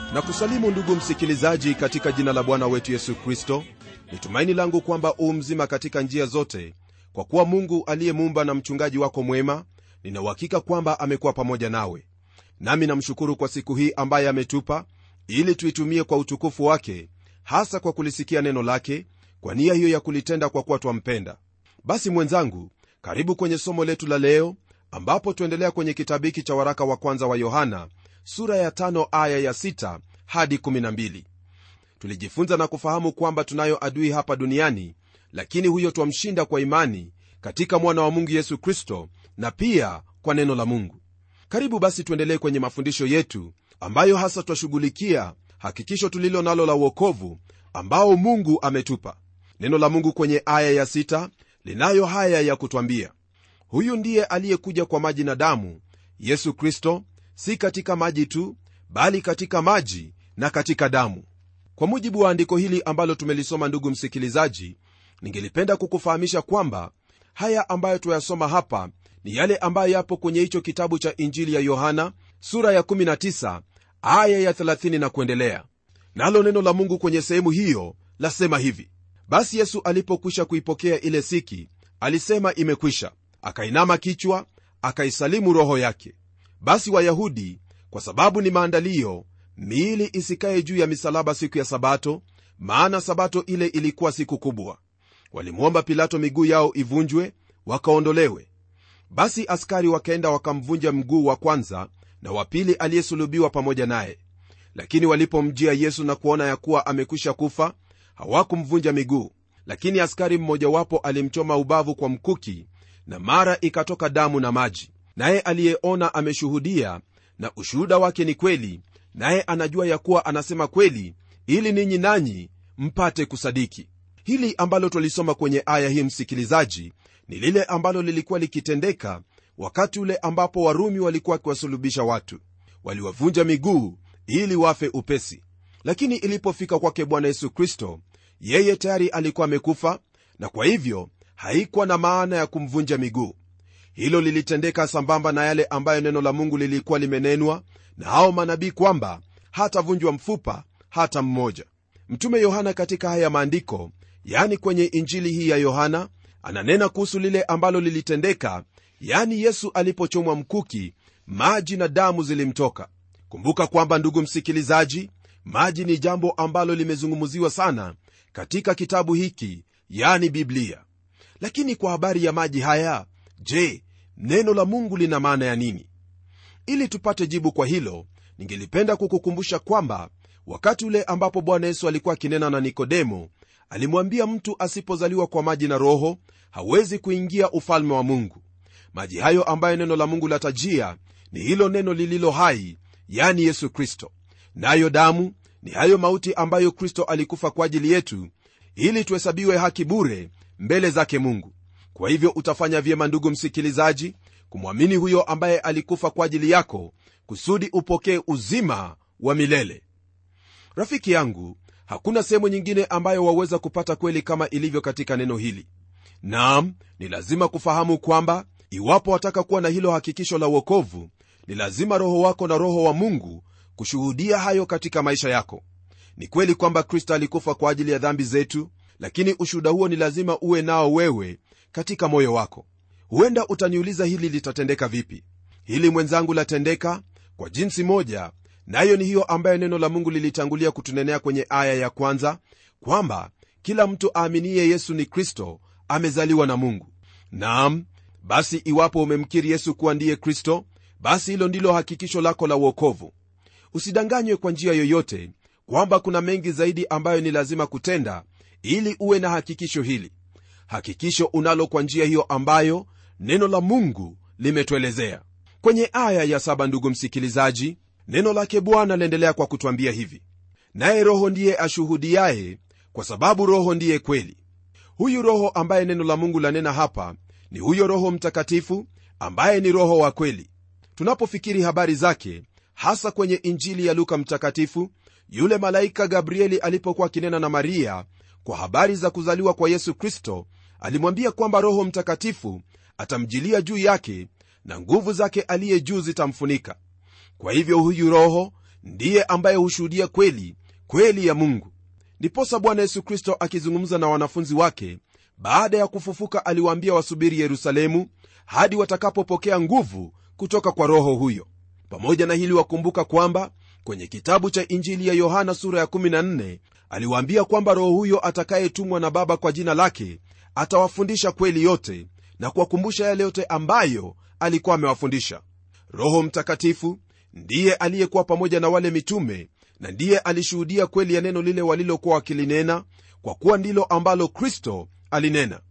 na kusalimu ndugu msikilizaji katika jina la bwana wetu yesu kristo ni tumaini langu kwamba uu mzima katika njia zote kwa kuwa mungu aliyemuumba na mchungaji wako mwema ninauhakika kwamba amekuwa pamoja nawe nami namshukuru kwa siku hii ambaye ametupa ili tuitumie kwa utukufu wake hasa kwa kulisikia neno lake kwa nia hiyo ya kulitenda kwa kuwa twampenda basi mwenzangu karibu kwenye somo letu la leo ambapo tuendelea kwenye kitabu hiki cha waraka wa kwanza wa yohana sura ya tano aya ya sita hadi 12 tulijifunza na kufahamu kwamba tunayo adui hapa duniani lakini huyo twamshinda kwa imani katika mwana wa mungu yesu kristo na pia kwa neno la mungu karibu basi tuendelee kwenye mafundisho yetu ambayo hasa twashughulikia hakikisho tulilo nalo la uokovu ambao mungu ametupa neno la mungu kwenye aya ya sita linayo haya ya kutwambia huyu ndiye aliyekuja kwa maji na damu yesu kristo si katika maji tu bali katika maji na katika damu kwa mujibu wa andiko hili ambalo tumelisoma ndugu msikilizaji ningelipenda kukufahamisha kwamba haya ambayo tuyasoma hapa ni yale ambayo yapo kwenye hicho kitabu cha injili ya yohana sura ya 19 aya ya 30 na kuendelea nalo neno la mungu kwenye sehemu hiyo lasema hivi basi yesu alipokwisha kuipokea ile siki alisema imekwisha akainama kichwa akaisalimu roho yake basi wayahudi kwa sababu ni maandalio miili isikaye juu ya misalaba siku ya sabato maana sabato ile ilikuwa siku kubwa walimwomba pilato miguu yao ivunjwe wakaondolewe basi askari wakaenda wakamvunja mguu wa kwanza na wa pili aliyesulubiwa pamoja naye lakini walipomjia yesu na kuona ya kuwa amekwisha kufa hawakumvunja miguu lakini askari mmojawapo alimchoma ubavu kwa mkuki na mara ikatoka damu na maji naye aliyeona ameshuhudia na ushuhuda wake ni kweli naye anajua ya kuwa anasema kweli ili ninyi nanyi mpate kusadiki hili ambalo twalisoma kwenye aya hii msikilizaji ni lile ambalo lilikuwa likitendeka wakati ule ambapo warumi walikuwa wakiwasulubisha watu waliwavunja miguu ili wafe upesi lakini ilipofika kwake bwana yesu kristo yeye tayari alikuwa amekufa na kwa hivyo haikuwa na maana ya kumvunja miguu hilo lilitendeka sambamba na yale ambayo neno la mungu lilikuwa limenenwa na hao manabii kwamba hatavunjwa mfupa hata mmoja mtume yohana katika haya maandiko yani kwenye injili hii ya yohana ananena kuhusu lile ambalo lilitendeka yani yesu alipochomwa mkuki maji na damu zilimtoka kumbuka kwamba ndugu msikilizaji maji ni jambo ambalo limezungumziwa sana katika kitabu hiki yani biblia lakini kwa habari ya maji haya je neno la mungu lina maana ya nini ili tupate jibu kwa hilo ningelipenda kukukumbusha kwamba wakati ule ambapo bwana yesu alikuwa akinena na nikodemo alimwambia mtu asipozaliwa kwa maji na roho hawezi kuingia ufalme wa mungu maji hayo ambayo neno la mungu latajia ni hilo neno lililo hai yani yesu kristo nayo damu ni hayo mauti ambayo kristo alikufa kwa ajili yetu ili tuhesabiwe haki bure mbele zake mungu kwa hivyo utafanya vyema ndugu msikilizaji kumwamini huyo ambaye alikufa kwa ajili yako kusudi upokee uzima wa milele rafiki yangu hakuna sehemu nyingine ambayo waweza kupata kweli kama ilivyo katika neno hili naam ni lazima kufahamu kwamba iwapo wataka kuwa na hilo hakikisho la uokovu ni lazima roho wako na roho wa mungu kushuhudia hayo katika maisha yako ni kweli kwamba kristo alikufa kwa ajili ya dhambi zetu lakini ushuhuda huo ni lazima uwe nao wewe katika moyo wako huenda utaniuliza hili litatendeka vipi hili mwenzangu latendeka kwa jinsi moja nayo ni hiyo ambayo neno la mungu lilitangulia kutunenea kwenye aya ya kwanza kwamba kila mtu aaminiye yesu ni kristo amezaliwa na mungu naam basi iwapo umemkiri yesu kuwa ndiye kristo basi hilo ndilo hakikisho lako la uokovu usidanganywe kwa njia yoyote kwamba kuna mengi zaidi ambayo ni lazima kutenda ili uwe na hakikisho hili hakikisho unalo kwa njia hiyo ambayo neno la mungu limetuelezea kwenye aya ya saba ndugu msikilizaji neno lake bwana laendelea kwa kutwambia hivi naye roho ndiye ashuhudiaye kwa sababu roho ndiye kweli huyu roho ambaye neno la mungu lanena hapa ni huyo roho mtakatifu ambaye ni roho wa kweli tunapofikiri habari zake hasa kwenye injili ya luka mtakatifu yule malaika gabrieli alipokuwa akinena na maria kwa habari za kuzaliwa kwa yesu kristo alimwambia kwamba roho mtakatifu atamjilia juu yake na nguvu zake aliye juu zitamfunika kwa hivyo huyu roho ndiye ambaye hushuhudia kweli kweli ya mungu ndiposa bwana yesu kristo akizungumza na wanafunzi wake baada ya kufufuka aliwaambia wasubiri yerusalemu hadi watakapopokea nguvu kutoka kwa roho huyo pamoja na hili wakumbuka kwamba kwenye kitabu cha injili ya yohana sura ya 14 aliwaambia kwamba roho huyo atakayetumwa na baba kwa jina lake atawafundisha kweli yote na kuwakumbusha yale yote ambayo alikuwa amewafundisha roho mtakatifu ndiye aliyekuwa pamoja na wale mitume na ndiye alishuhudia kweli ya neno lile walilokuwa wakilinena kwa kuwa ndilo ambalo kristo alinena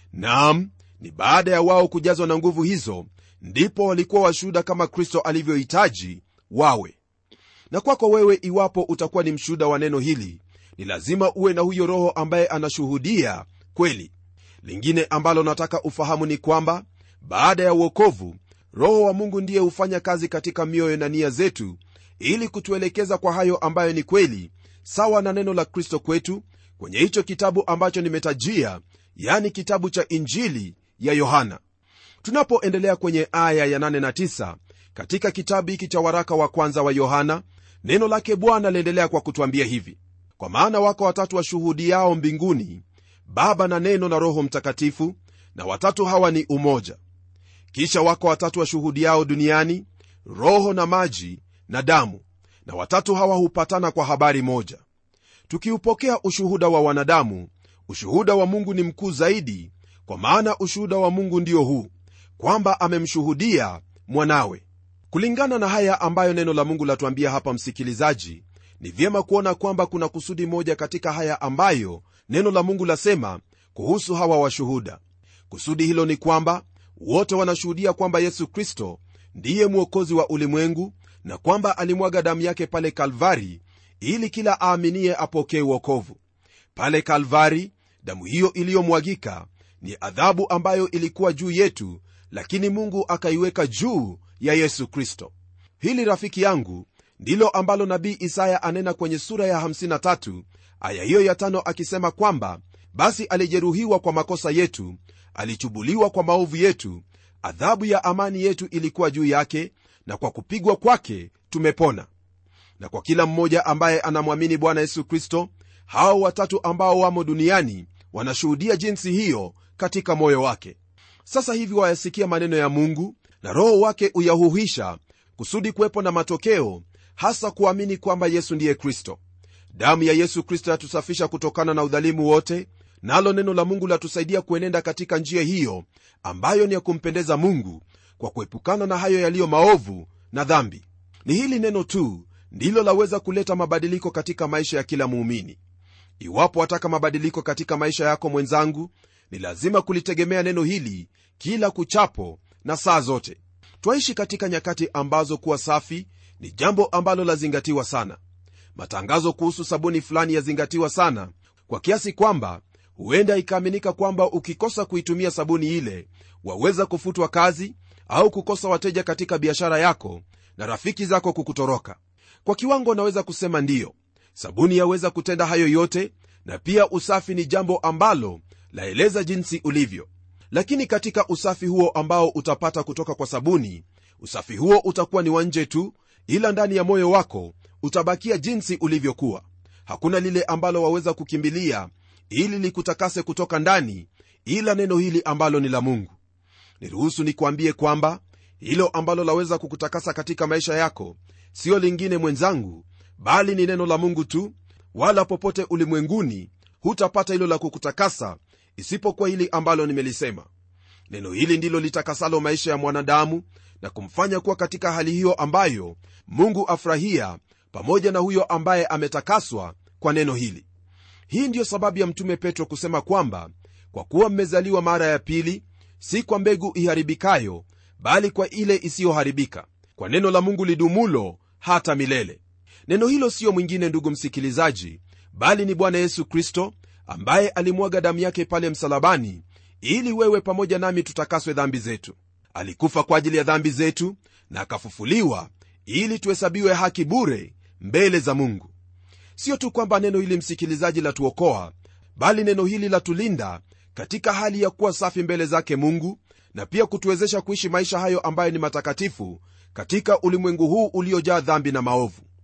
naam ni baada ya wao kujazwa na nguvu hizo ndipo walikuwa washuhuda kama kristo alivyohitaji wawe na kwako wewe iwapo utakuwa ni mshuhuda wa neno hili ni lazima uwe na huyo roho ambaye anashuhudia kweli lingine ambalo nataka ufahamu ni kwamba baada ya uokovu roho wa mungu ndiye hufanya kazi katika mioyo na nia zetu ili kutuelekeza kwa hayo ambayo ni kweli sawa na neno la kristo kwetu kwenye hicho kitabu ambacho nimetajia yani kitabu cha injili ya yohana tunapoendelea kwenye aya ya 8 na 9 katika kitabu hiki cha waraka wa kwanza wa yohana neno lake bwana liendelea kwa kutwambia hivi kwa maana wako watatu washuhudiao mbinguni baba na neno na roho mtakatifu na watatu hawa ni umoja kisha wako watatu washuhudiao duniani roho na maji na damu na watatu hawa hupatana kwa habari moja tukiupokea ushuhuda wa wanadamu ushuhuda wa mungu ni mkuu zaidi kwa maana ushuhuda wa mungu ndio huu kwamba amemshuhudia mwanawe kulingana na haya ambayo neno la mungu latuambia hapa msikilizaji ni vyema kuona kwamba kuna kusudi moja katika haya ambayo neno la mungu lasema kuhusu hawa washuhuda kusudi hilo ni kwamba wote wanashuhudia kwamba yesu kristo ndiye mwokozi wa ulimwengu na kwamba alimwaga damu yake pale kalvari ili kila aaminiye apokee uokovu pale kalvari damu hiyo iliyomwagika ni adhabu ambayo ilikuwa juu yetu lakini mungu akaiweka juu ya yesu kristo hili rafiki yangu ndilo ambalo nabii isaya anena kwenye sura ya 53 aya hiyo ya tano akisema kwamba basi alijeruhiwa kwa makosa yetu alichubuliwa kwa maovu yetu adhabu ya amani yetu ilikuwa juu yake na kwa kupigwa kwake tumepona na kwa kila mmoja ambaye anamwamini bwana yesu kristo hao watatu ambao wamo duniani wanashuhudia jinsi hiyo katika moyo wake sasa hivi wayasikia maneno ya mungu na roho wake uyahuhisha kusudi kuwepo na matokeo hasa kuamini kwamba yesu ndiye kristo damu ya yesu kristo yatusafisha kutokana na udhalimu wote nalo neno la mungu latusaidia kuenenda katika njia hiyo ambayo ni ya kumpendeza mungu kwa kuepukana na hayo yaliyo maovu na dhambi ni hili neno tu ndilo laweza kuleta mabadiliko katika maisha ya kila muumini iwapo wataka mabadiliko katika maisha yako mwenzangu ni lazima kulitegemea neno hili kila kuchapo na saa zote twaishi katika nyakati ambazo kuwa safi ni jambo ambalo lazingatiwa sana matangazo kuhusu sabuni fulani yazingatiwa sana kwa kiasi kwamba huenda ikaaminika kwamba ukikosa kuitumia sabuni ile waweza kufutwa kazi au kukosa wateja katika biashara yako na rafiki zako kukutoroka kwa kiwango naweza kusema ndiyo sabuni yaweza kutenda hayo yote na pia usafi ni jambo ambalo laeleza jinsi ulivyo lakini katika usafi huo ambao utapata kutoka kwa sabuni usafi huo utakuwa ni wa nje tu ila ndani ya moyo wako utabakia jinsi ulivyokuwa hakuna lile ambalo waweza kukimbilia ili likutakase kutoka ndani ila neno hili ambalo ni la mungu niruhusu nikuambie kwamba hilo ambalo laweza kukutakasa katika maisha yako siyo lingine mwenzangu bali ni neno la mungu tu wala popote ulimwenguni hutapata hilo la kukutakasa isipokuwa hili ambalo nimelisema neno hili ndilo litakasalo maisha ya mwanadamu na kumfanya kuwa katika hali hiyo ambayo mungu afurahia pamoja na huyo ambaye ametakaswa kwa neno hili hii ndiyo sababu ya mtume petro kusema kwamba kwa kuwa mmezaliwa mara ya pili si kwa mbegu iharibikayo bali kwa ile isiyoharibika kwa neno la mungu lidumulo hata milele neno hilo siyo mwingine ndugu msikilizaji bali ni bwana yesu kristo ambaye alimwaga damu yake pale msalabani ili wewe pamoja nami tutakaswe dhambi zetu alikufa kwa ajili ya dhambi zetu na akafufuliwa ili tuhesabiwe haki bure mbele za mungu sio tu kwamba neno hili msikilizaji latuokoa bali neno hili latulinda katika hali ya kuwa safi mbele zake mungu na pia kutuwezesha kuishi maisha hayo ambayo ni matakatifu katika ulimwengu huu uliojaa dhambi na maovu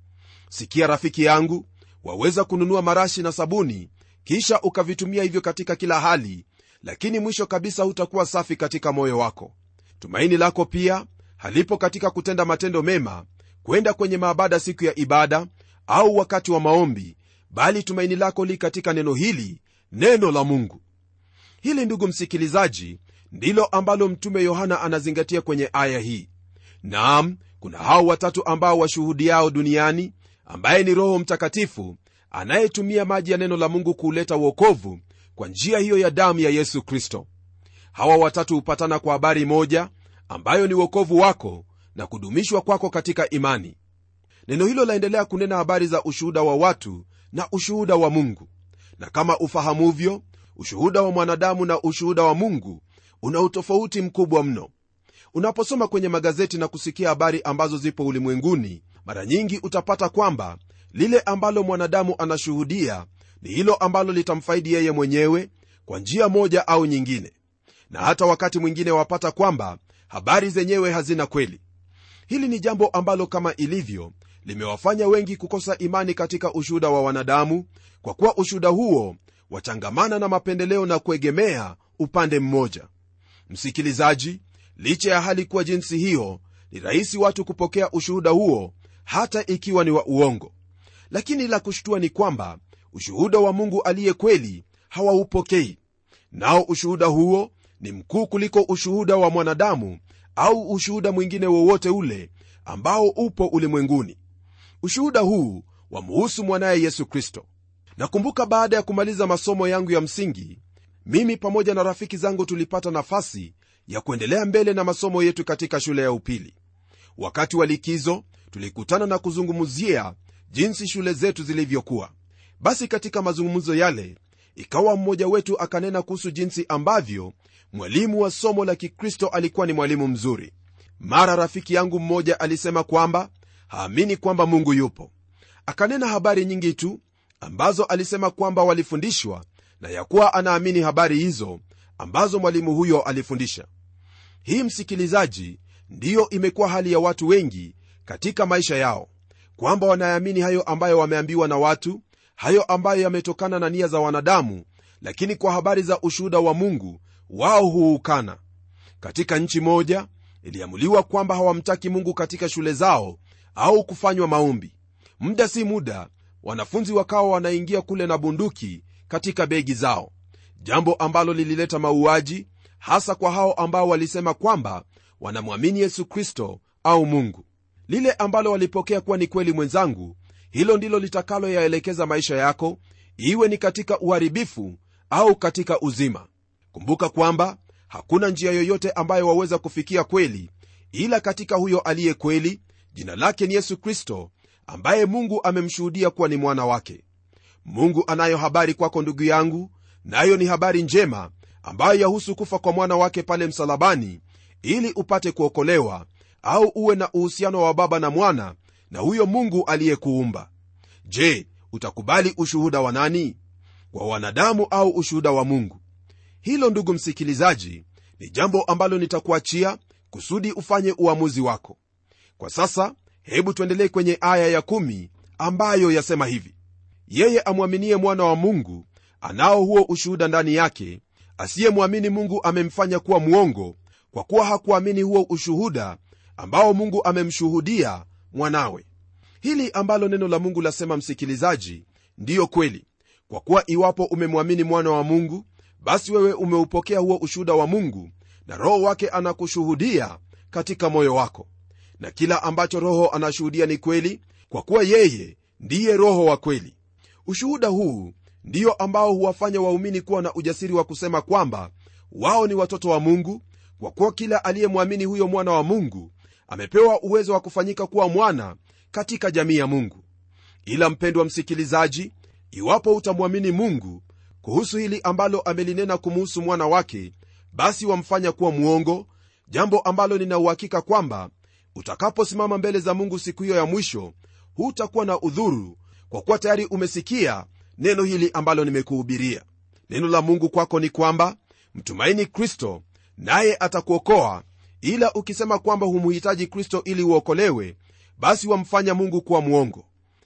sikia rafiki yangu waweza kununua marashi na sabuni kisha ukavitumia hivyo katika kila hali lakini mwisho kabisa hutakuwa safi katika moyo wako tumaini lako pia halipo katika kutenda matendo mema kwenda kwenye maabada siku ya ibada au wakati wa maombi bali tumaini lako li katika neno hili neno la mungu hili ndugu msikilizaji ndilo ambalo mtume yohana anazingatia kwenye aya hii naam kuna hao watatu ambao washuhudiao duniani ambaye ni roho mtakatifu anayetumia maji ya neno la mungu kuuleta uokovu kwa njia hiyo ya damu ya yesu kristo hawa watatu hupatana kwa habari moja ambayo ni uokovu wako na kudumishwa kwako katika imani neno hilo laendelea kunena habari za ushuhuda wa watu na ushuhuda wa mungu na kama ufahamuvyo ushuhuda wa mwanadamu na ushuhuda wa mungu una utofauti mkubwa mno unaposoma kwenye magazeti na kusikia habari ambazo zipo ulimwenguni mara nyingi utapata kwamba lile ambalo mwanadamu anashuhudia ni hilo ambalo litamfaidi yeye mwenyewe kwa njia moja au nyingine na hata wakati mwingine wapata kwamba habari zenyewe hazina kweli hili ni jambo ambalo kama ilivyo limewafanya wengi kukosa imani katika ushuhuda wa wanadamu kwa kuwa ushuhuda huo wachangamana na mapendeleo na kuegemea upande mmoja msikilizaji licha ya hali kuwa jinsi hiyo ni rahisi watu kupokea ushuhuda huo hata ikiwa ni wa uongo lakini la kushtua ni kwamba ushuhuda wa mungu aliye kweli hawaupokei nao ushuhuda huo ni mkuu kuliko ushuhuda wa mwanadamu au ushuhuda mwingine wowote ule ambao upo ulimwenguni ushuhuda huu wamuhusu mwanaye yesu kristo nakumbuka baada ya kumaliza masomo yangu ya msingi mimi pamoja na rafiki zangu tulipata nafasi ya kuendelea mbele na masomo yetu katika shule ya upili wakati wa likizo tulikutana na kuzungumzia jinsi shule zetu zilivyokuwa basi katika mazungumzo yale ikawa mmoja wetu akanena kuhusu jinsi ambavyo mwalimu wa somo la kikristo alikuwa ni mwalimu mzuri mara rafiki yangu mmoja alisema kwamba haamini kwamba mungu yupo akanena habari nyingi tu ambazo alisema kwamba walifundishwa na ya kuwa anaamini habari hizo ambazo mwalimu huyo alifundisha hii msikilizaji ndiyo imekuwa hali ya watu wengi katika maisha yao kwamba wanaamini hayo ambayo wameambiwa na watu hayo ambayo yametokana na nia za wanadamu lakini kwa habari za ushuhuda wa mungu wao huukana katika nchi moja iliamuliwa kwamba hawamtaki mungu katika shule zao au kufanywa maombi muda si muda wanafunzi wakawa wanaingia kule na bunduki katika begi zao jambo ambalo lilileta mauaji hasa kwa hao ambao walisema kwamba wanamwamini yesu kristo au mungu lile ambalo walipokea kuwa ni kweli mwenzangu hilo ndilo litakaloyaelekeza maisha yako iwe ni katika uharibifu au katika uzima kumbuka kwamba hakuna njia yoyote ambayo waweza kufikia kweli ila katika huyo aliye kweli jina lake ni yesu kristo ambaye mungu amemshuhudia kuwa ni mwana wake mungu anayo habari kwako ndugu yangu nayo na ni habari njema ambayo yahusu kufa kwa mwana wake pale msalabani ili upate kuokolewa au uwe na uhusiano wa baba na mwana na huyo mungu aliyekuumba je utakubali ushuhuda wa nani wa wanadamu au ushuhuda wa mungu hilo ndugu msikilizaji ni jambo ambalo nitakuachia kusudi ufanye uamuzi wako kwa sasa hebu tuendelee kwenye aya ya kumi ambayo yasema hivi yeye amwaminie mwana wa mungu anao huo ushuhuda ndani yake asiyemwamini mungu amemfanya kuwa mwongo kwa kuwa hakuamini huo ushuhuda ambao mungu amemshuhudia mwanawe hili ambalo neno la mungu lasema msikilizaji ndiyo kweli kwa kuwa iwapo umemwamini mwana wa mungu basi wewe umeupokea huo ushuhuda wa mungu na roho wake anakushuhudia katika moyo wako na kila ambacho roho anashuhudia ni kweli kwa kuwa yeye ndiye roho wa kweli ushuhuda huu ndiyo ambao huwafanya waumini kuwa na ujasiri wa kusema kwamba wao ni watoto wa mungu kwa kuwa kila aliyemwamini huyo mwana wa mungu amepewa uwezo wa kufanyika kuwa mwana katika jamii ya mungu ila mpendwa msikilizaji iwapo utamwamini mungu kuhusu hili ambalo amelinena kumuhusu mwana wake basi wamfanya kuwa mwongo jambo ambalo ninauhakika kwamba utakaposimama mbele za mungu siku hiyo ya mwisho hutakuwa na udhuru kwa kuwa tayari umesikia neno hili ambalo nimekuhubiria neno la mungu kwako ni kwamba mtumaini kristo naye atakuokoa ila ukisema kwamba humuhitaji kristo ili uokolewe basi wamfanya mungu kuwa mwongo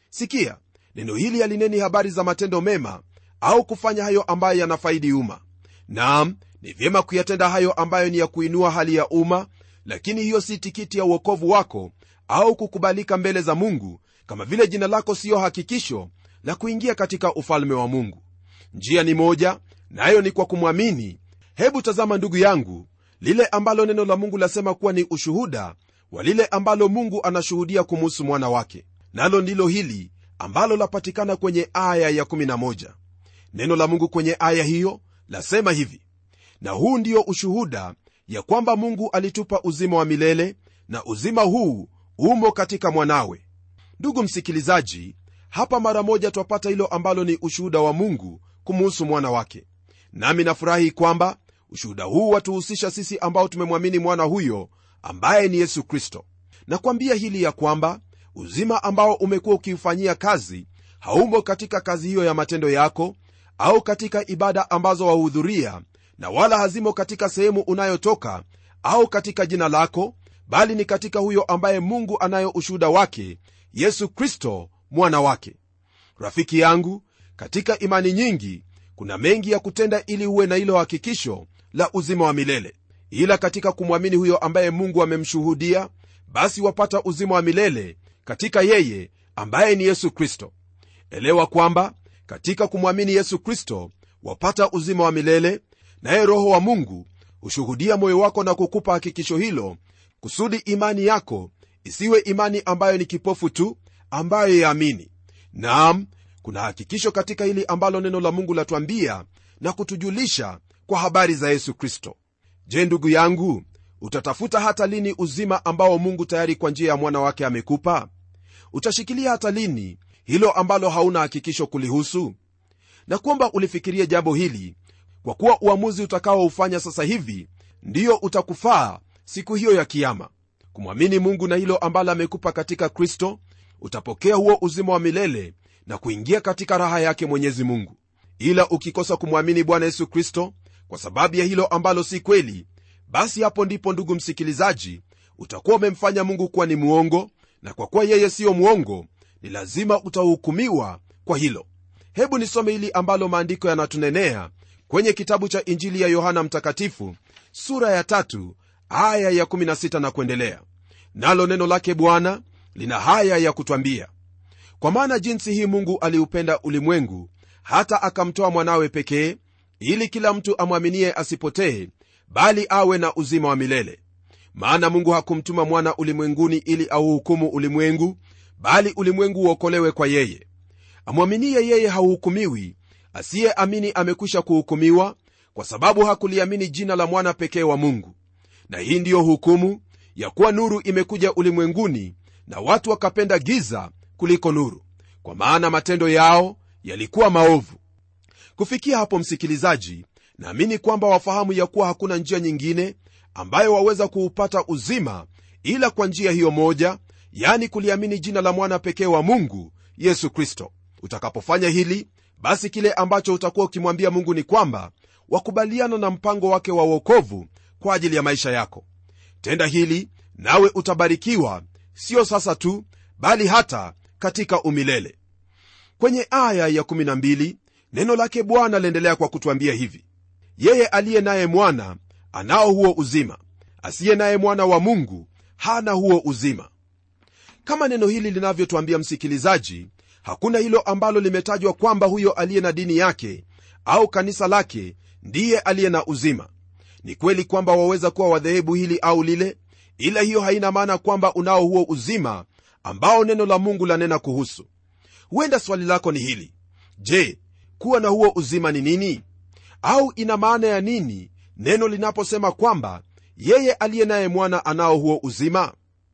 sikia neno hili halineni habari za matendo mema au kufanya hayo ambayo yanafaidi umma naam ni vyema kuyatenda hayo ambayo ni ya kuinua hali ya umma lakini hiyo si tikiti ya uokovu wako au kukubalika mbele za mungu kama vile jina lako siyo hakikisho la kuingia katika ufalme wa mungu njia ni moja nayo na ni kwa kumwamini hebu tazama ndugu yangu lile ambalo neno la mungu lasema kuwa ni ushuhuda wa lile ambalo mungu anashuhudia kumuhusu mwana wake nalo ndilo hili ambalo lapatikana kwenye aya ya 11 neno la mungu kwenye aya hiyo lasema hivi na huu ndio ushuhuda ya kwamba mungu alitupa uzima wa milele na uzima huu umo katika mwanawe ndugu msikilizaji hapa mara moja twapata hilo ambalo ni ushuhuda wa mungu kumuhusu mwana wake nami nafurahi kwamba ushuhuda huu watuhusisha sisi ambao tumemwamini mwana huyo ambaye ni yesu kristo nakwambia hili ya kwamba uzima ambao umekuwa ukiufanyia kazi haumo katika kazi hiyo ya matendo yako au katika ibada ambazo wahudhuria na wala hazimo katika sehemu unayotoka au katika jina lako bali ni katika huyo ambaye mungu anayo ushuhuda wake yesu kristo mwana wake rafiki yangu katika imani nyingi kuna mengi ya kutenda ili uwe na hilo hakikisho la uzima wa milele ila katika kumwamini huyo ambaye mungu amemshuhudia basi wapata uzima wa milele katika yeye ambaye ni yesu kristo elewa kwamba katika kumwamini yesu kristo wapata uzima wa milele naye roho wa mungu hushuhudia moyo wako na kukupa hakikisho hilo kusudi imani yako isiwe imani ambayo ni kipofu tu ambayo yaamini naam kuna hakikisho katika hili ambalo neno la mungu latwambia na kutujulisha kwa habari za yesu kristo je ndugu yangu utatafuta hata lini uzima ambao mungu tayari kwa njia ya mwana wake amekupa utashikilia hata lini hilo ambalo hauna hakikisho kulihusu na kwamba ulifikirie jambo hili kwa kuwa uamuzi utakaoufanya sasa hivi ndiyo utakufaa siku hiyo ya kiama kumwamini mungu na hilo ambalo amekupa katika kristo utapokea huo uzima wa milele na kuingia katika raha yake mwenyezi mungu ila ukikosa kumwamini bwana yesu kristo kwa sababu ya hilo ambalo si kweli basi hapo ndipo ndugu msikilizaji utakuwa umemfanya mungu kuwa ni mwongo na kwa kuwa yeye siyo mwongo ni lazima utahukumiwa kwa hilo hebu nisome hili ambalo maandiko yanatunenea kwenye kitabu cha injili ya yohana mtakatifu sura ya tatu aya ya 16 na kuendelea nalo neno lake bwana lina haya ya kutwambia kwa maana jinsi hii mungu aliupenda ulimwengu hata akamtoa mwanawe pekee ili kila mtu amwaminie asipotee bali awe na uzima wa milele maana mungu hakumtuma mwana ulimwenguni ili auhukumu ulimwengu bali ulimwengu uokolewe kwa yeye amwaminie yeye hauhukumiwi asiyeamini amekwisha kuhukumiwa kwa sababu hakuliamini jina la mwana pekee wa mungu na hii ndiyo hukumu ya kuwa nuru imekuja ulimwenguni na watu wakapenda giza kuliko nuru kwa maana matendo yao yalikuwa maovu kufikia hapo msikilizaji naamini kwamba wafahamu ya kuwa hakuna njia nyingine ambayo waweza kuupata uzima ila kwa njia hiyo moja yani kuliamini jina la mwana pekee wa mungu yesu kristo utakapofanya hili basi kile ambacho utakuwa ukimwambia mungu ni kwamba wakubaliana na mpango wake wa uokovu kwa ajili ya maisha yako tenda hili nawe utabarikiwa sio sasa tu bali hata katika umilele kwenye aya ya 12 neno lake bwana liendelea kwa kutwambia hivi yeye aliye naye mwana anao huo uzima asiye naye mwana wa mungu hana huo uzima kama neno hili linavyotwambia msikilizaji hakuna hilo ambalo limetajwa kwamba huyo aliye na dini yake au kanisa lake ndiye aliye na uzima ni kweli kwamba waweza kuwa wadhehebu hili au lile ila hiyo haina maana kwamba unao huo uzima ambao neno la mungu lanena kuhusu huenda swali lako ni hili je kuwa na huo uzima ni nini au ina maana ya nini neno linaposema kwamba yeye aliye naye mwana anao huo uzima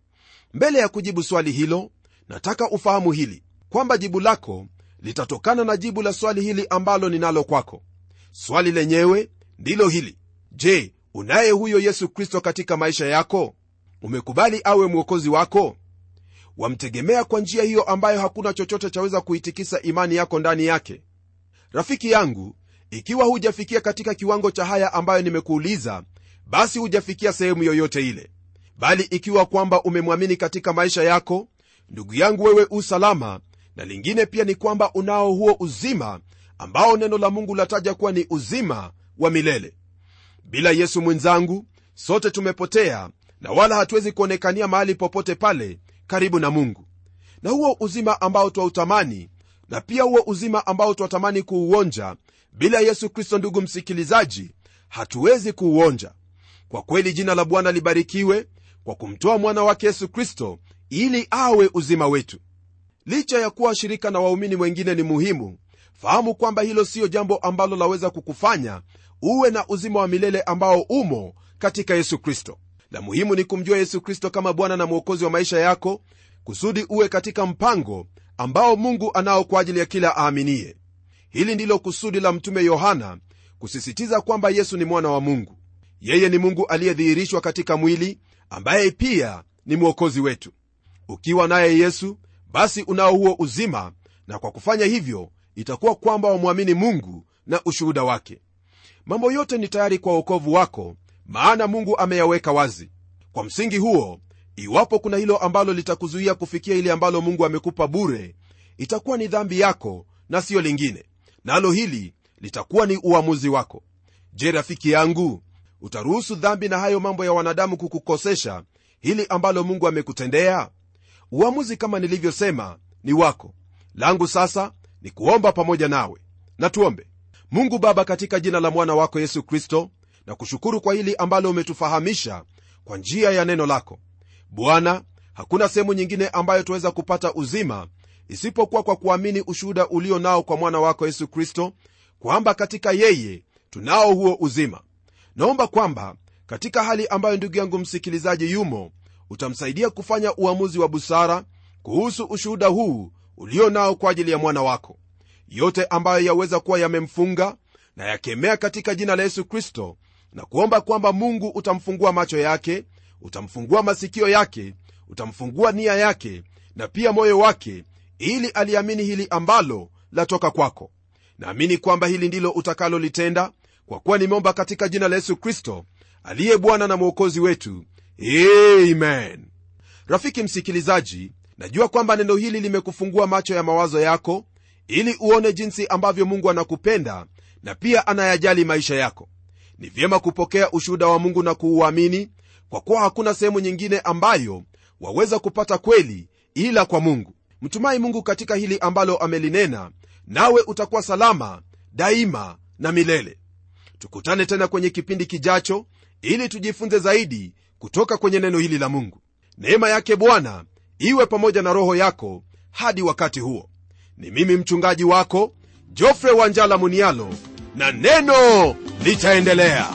mbele ya kujibu swali hilo nataka ufahamu hili kwamba jibu lako litatokana na jibu la swali hili ambalo ninalo kwako swali lenyewe ndilo hili je unaye huyo yesu kristo katika maisha yako umekubali awe mwokozi wako wamtegemea kwa njia hiyo ambayo hakuna chochote chaweza kuitikisa imani yako ndani yake rafiki yangu ikiwa hujafikia katika kiwango cha haya ambayo nimekuuliza basi hujafikia sehemu yoyote ile bali ikiwa kwamba umemwamini katika maisha yako ndugu yangu wewe usalama na lingine pia ni kwamba unao huo uzima ambao neno la mungu lataja kuwa ni uzima wa milele bila yesu mwenzangu sote tumepotea na wala hatuwezi kuonekania mahali popote pale karibu na mungu na huo uzima ambao twautamani na pia huo uzima ambao twatamani kuuonja bila yesu kristo ndugu msikilizaji hatuwezi kuuonja kwa kweli jina la bwana libarikiwe kwa kumtoa mwana wake yesu kristo ili awe uzima wetu licha ya kuwa shirika na waumini wengine ni muhimu fahamu kwamba hilo siyo jambo ambalo laweza kukufanya uwe na uzima wa milele ambao umo katika yesu kristo la muhimu ni kumjua yesu kristo kama bwana na mwokozi wa maisha yako kusudi uwe katika mpango ambao mungu anao kwa ajili ya kila aaminiye hili ndilo kusudi la mtume yohana kusisitiza kwamba yesu ni mwana wa mungu yeye ni mungu aliyedhihirishwa katika mwili ambaye pia ni mwokozi wetu ukiwa naye yesu basi unao huo uzima na kwa kufanya hivyo itakuwa kwamba wamwamini mungu na ushuhuda wake mambo yote ni tayari kwa uokovu wako maana mungu ameyaweka wazi kwa msingi huo iwapo kuna hilo ambalo litakuzuia kufikia ile ambalo mungu amekupa bure itakuwa ni dhambi yako na siyo lingine nalo hili litakuwa ni uamuzi wako je rafiki yangu utaruhusu dhambi na hayo mambo ya wanadamu kukukosesha hili ambalo mungu amekutendea uamuzi kama nilivyosema ni wako langu sasa ni kuomba pamoja nawe na tuombe mungu baba katika jina la mwana wako yesu kristo na kushukuru kwa hili ambalo umetufahamisha kwa njia ya neno lako bwana hakuna sehemu nyingine ambayo tuweza kupata uzima isipokuwa kwa kuamini ushuhuda ulio nao kwa mwana wako yesu kristo kwamba katika yeye tunao huo uzima naomba kwamba katika hali ambayo ndugu yangu msikilizaji yumo utamsaidia kufanya uamuzi wa busara kuhusu ushuhuda huu ulio nao kwa ajili ya mwana wako yote ambayo yaweza kuwa yamemfunga na yakemea katika jina la yesu kristo na kuomba kwamba mungu utamfungua macho yake utamfungua masikio yake utamfungua nia yake na pia moyo wake ili aliamini hili ambalo latoka kwako naamini kwamba hili ndilo utakalolitenda kwa kuwa nimeomba katika jina la yesu kristo aliye bwana na mwokozi wetu amen rafiki msikilizaji najua kwamba neno hili limekufungua macho ya mawazo yako ili uone jinsi ambavyo mungu anakupenda na pia anayajali maisha yako ni vyema kupokea ushuhuda wa mungu na kuuamini kwa kuwa hakuna sehemu nyingine ambayo waweza kupata kweli ila kwa mungu mtumai mungu katika hili ambalo amelinena nawe utakuwa salama daima na milele tukutane tena kwenye kipindi kijacho ili tujifunze zaidi kutoka kwenye neno hili la mungu neema yake bwana iwe pamoja na roho yako hadi wakati huo ni mimi mchungaji wako jofre wanjala munialo na neno litaendelea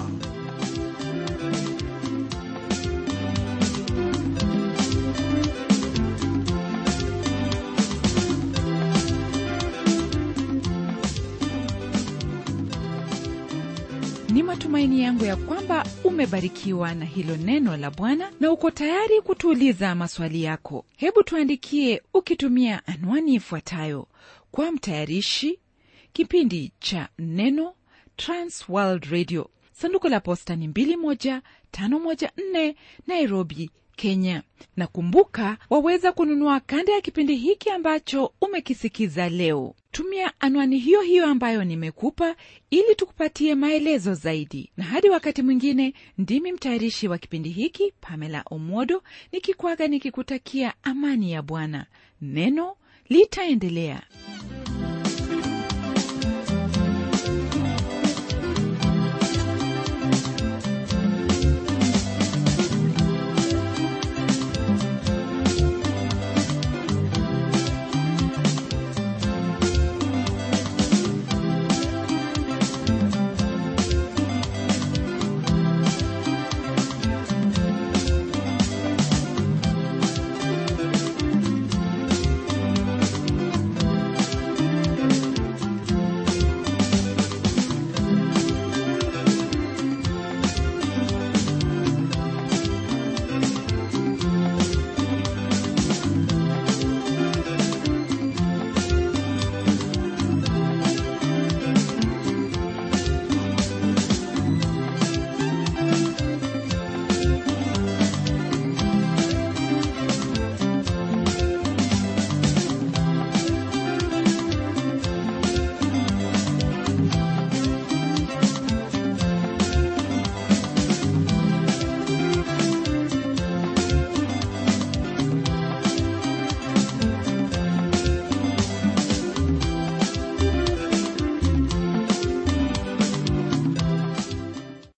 ni matumaini yangu ya kwamba umebarikiwa na hilo neno la bwana na uko tayari kutuuliza maswali yako hebu tuandikie ukitumia anwani ifuatayo kwa mtayarishi kipindi cha neno transworld radio sanduku la posta ni 21514 nairobi kenya na kumbuka waweza kununua kanda ya kipindi hiki ambacho umekisikiza leo tumia anwani hiyo hiyo ambayo nimekupa ili tukupatie maelezo zaidi na hadi wakati mwingine ndimi mtayarishi wa kipindi hiki pamela omodo nikikwaga nikikutakia amani ya bwana neno litaendelea